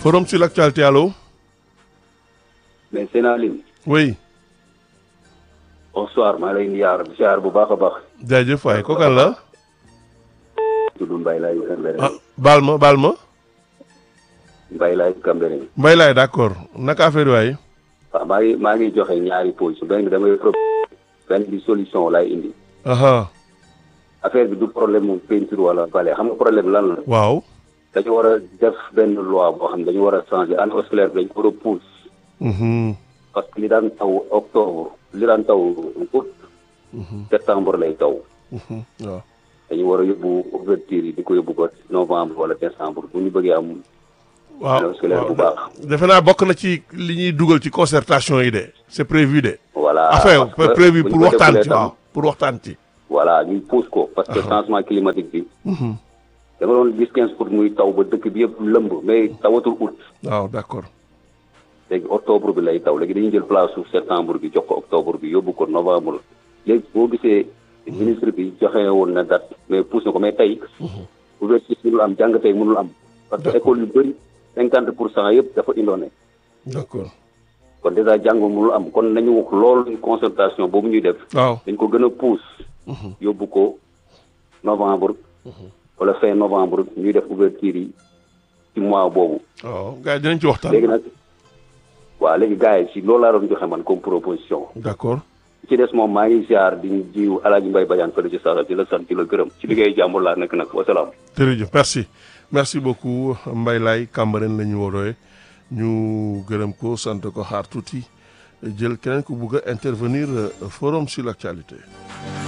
forum sur l'actualité allo. mais Sénaline. oui. bonsoir maa lay ziar ziar bu baax a baax. jaajëf waay kooku kan la. tudd Mbaye Laye Cambérène. ah baal ma baal ma. Mbaye Laye Cambérène. Mbaye laay d'accord naka affaire waay. waaw maa ngi maa ngi joxe ñaari position benn bi damay pro benn bi solution laay indi. aha affaire bi du problème mu peinture wala balai xam nga problème lan la. waaw. dañu war a def benn loi boo xam ne dañu war a changer année scolaire bi dañu ko war a pousse. Mhm. parce que li daan taw octobre li daan taw août. septembre lay taw. Mhm. waaw. dañu war a yóbbu ouverture yi di ko yóbbu ko novembre wala décembre bu ñu bëggee am. waaw année scolaire bu baax. defe naa bokk na ci li ñuy dugal ci concertation yi de c'est prévu de. voilà enfin parce que prévu bu ñu pour ko waxtaan defulee ci tam, waaw pour waxtaan ci. voilà ñu pousse ko parce que changement climatique bi. da nga doon gis quinze pour muy taw ba dëkk bi yëpp lëmb mais tawatul août. waaw d'accord. léegi octobre bi lay taw léegi dañuy jël place su septembre bi jox ko octobre bi yóbbu ko novembre léegi boo gisee ministre bi joxe woon na date mais pousse na ko mais tey ouverture mënul am jàng tey mënul am parce que école yu bëri cinquante pour cent yëpp dafa indoone d'accord. kon déjà jàng mënul am kon nañu wax loolu concertation boobu ñuy def waaw. dañ ko gën a pousse yóbbu ko novembre wala fin novembre ñuy def ouverture yi ci mois boobu waaw gars yi dinañ ci waxtaan. léegi nag waaw léegi gars yi si loolu laa doon joxe man comme proposition d'accord. ci des moom maa ngi ziar di jiw alaaji mbay bajaan fële ci sara di la sant di la gërëm ci liggéey jàmbur laa nekk nag wasalaam jërëjëf merci merci beaucoup Mbaye Laye Cambérène la ñu woowee ñu gërëm ko sant ko xaar tuuti jël keneen ku bugg a intervenir euh, forum sur l'actualité.